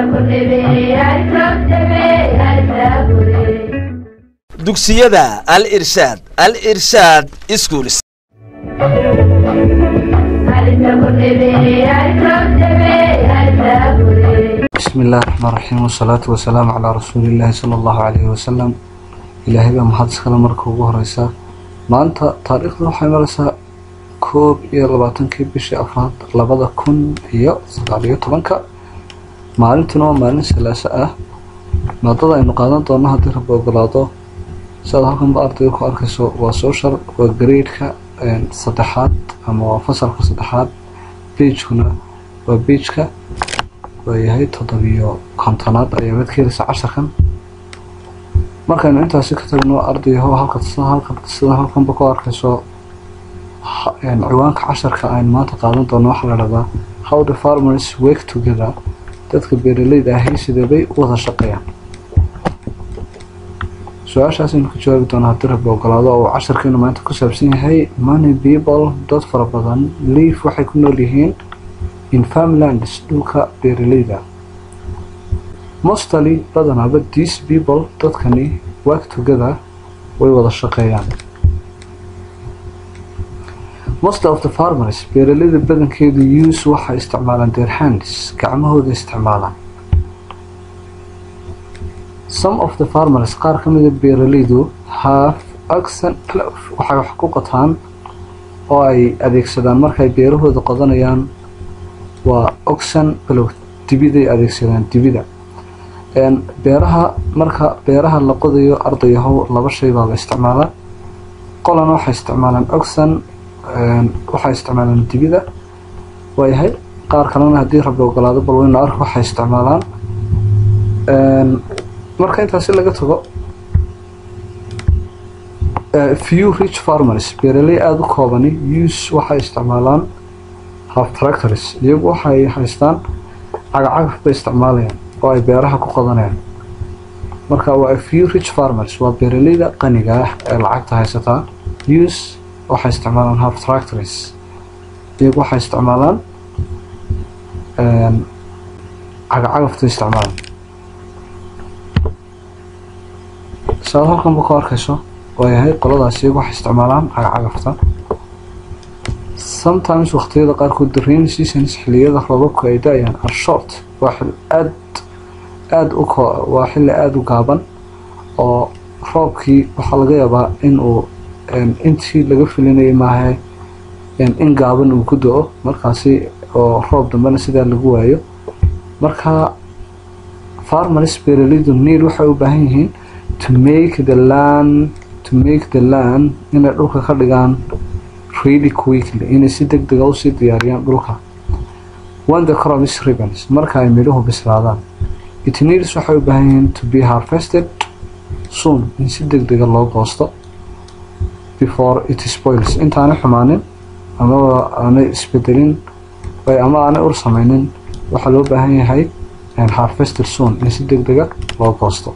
dugsiyada al irshaad al irshaad schools bismi illahi raxmaan raxiim wasalaatu wasalaamu calaa rasuulillaahi sala allahu calayhi wasalam ilaahay baa mahad iskale marka ugu horeysa maanta taariikhda waxay mareysaa koob iyo labaatankii bishii afraad labada kun iyo sagaal iyo tobanka maalintuna waa maalin salaaso ah maadada aynu qaadan doono haddii rabbi ogolaado siaad halkanba ardayga ku arkayso waa social waa gradeka saddexaad ama waa fasalka saddexaad beijkuna waa beijka waayahay toddobiyo kontonaad ayaa mid ka heleysa casharkan markaynu intaasi ka tagno ardayaho halka halka sida halkanba ku arkayso ciwaanka casharka aynu maanta qaadan doono waxaa la dhahdaa how the farmers work together dadka beeraleyda ahi sideebay u wada shaqeeyaan su-aashaas aynu ka jawaabi doono haddii rabbi ogolaado oo casharkeenu maanta ku saabsan yahay money people dad fara badan liif waxay ku nool yihiin in farmlands dhulka beeraleyda mostly badanaaba these people dadkani work together way wada shaqeeyaan most of the farmers beeraleyda badankeedu use waxay isticmaalaan their hands gacmahooda isticmaalaan some of the farmers qaar ka mida beeraleydu have oxen plough waxay wax ku qotaan oo ay adeegsadaan markay beerahooda qodanayaan waa oxen plough dibiday adeegsadaan dibida beeraha marka beeraha la qodayo ardayahow laba shay baa la isticmaalaa qolana waxay isticmaalaan oxen waxay isticmaalaan dibida waayahay qaar kalena haddii rabbi ogolaado bal waynu ark waxay isticmaalaan marka intaasi laga tago few rich farmers beeraley aada u koobani use waxay isticmaalaan half tractors iyagu waxay haystaan cagacagaf bay isticmaalayaan oo ay beeraha ku qodanayaan marka waa few rich farmers waa beeraleyda qaniga ah ee lacagta haysataa use waxay isticmaalaan half tractors iyagu waxay isticmaalaan cagacagafta isticmaalaan saad halkanba ku arkayso waayahay qoladaas iyagu waxay isticmaalaan cagacagafta sometimes waqtiyada qaarkood the rain seasons xiliyada roobabku ay da-ayaan are short waa xil aad aada u waa xilli aada u gaaban oo roobkii waxaa laga yaabaa in uu intii laga filinayay maaha in gaaban uu ku do-o markaasi oo roob dambena sidaa lagu waayo marka farmers beeraleydu need waxay u baahan yihiin to make the land to make the land inay dhulka ka dhigaan really quickly inay si deg dega usii diyaariyaan dhulka when the crop is ribbons marka ay midhuhu bislaadaan it needs waxay u baahan yihiin to be harvested soon in si deg dega loo goosto before it spoils intaanay xumaanin amaba aanay isbedelin ama aanay ur sameynin waxaa loo baahan yahay harvested soon in si deg dega loo goosto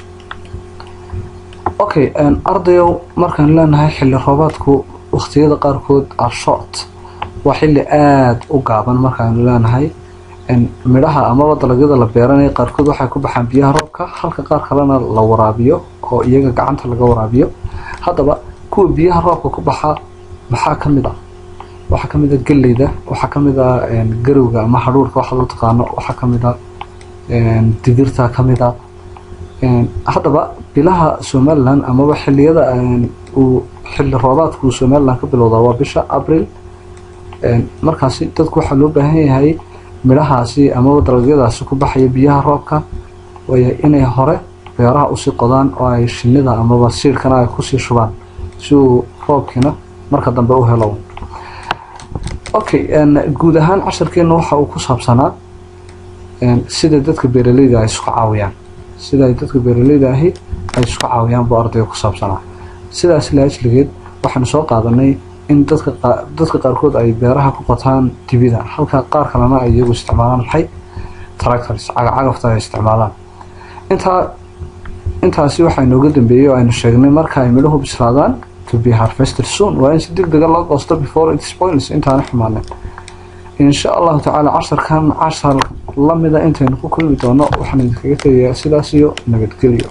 okay ardayow markaan leenahay xilli roobaadku waqtiyada qaarkood are short waa xilli aada u gaaban markaanu leenahay midhaha amaba dalagyada la beeranaya qaarkood waxay ku baxaan biyaha roobka halka qaar kalena la waraabiyo oo iyaga gacanta laga waraabiyo haddaba kuwa biyaha roobka ku baxa maxaa ka mid ah waxaa ka mid a galleyda waxaa ka mid a garowga ama hadhuurka waxaad u taqaano waxaa ka mid a digirta ka mid a haddaba bilaha somalilan amaba xiliyada uu xilli roobaadku somalilan ka bilowdaa waa bisha abril markaasi dadku waxaa loo baahan yahay midhahaasi amaba dalagyadaasi ku baxaya biyaha roobka waaya inay hore beeraha usii qodaan oo ay shinida amaba siirkana ay kusii shubaan si uu roobkiina marka dambe u helo okay guud ahaan casharkeena waxa uu ku saabsanaa sida dadka beeraleyda ay isku caawiyaan sida ay dadka beeraleyda ahi ay isku caawiyaan buu ardayga ku saabsanaa sidaas laajligeed waxaanu soo qaadanay in dadka dadka qaarkood ay beeraha ku qotaan dibida halka qaar kalena ay iyagu isticmaalaan maxay tractors cagacagafta ay isticmaalaan intaa intaasi waxaa inooga dambeeyey oo aynu sheegnay marka ay midhuhu bislaadaan to be harvested soon waa in si deg dega loo goosto before it spoils intaana xumaanin insha allahu tacaala casharkan cashar lamida intaynu ku kulmi doono waxaan idinkaga tegayaa sidaas iyo nabadgelyo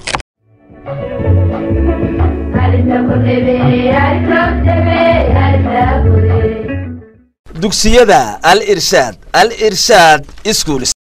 dugsiyada al irshaad al irshaad schools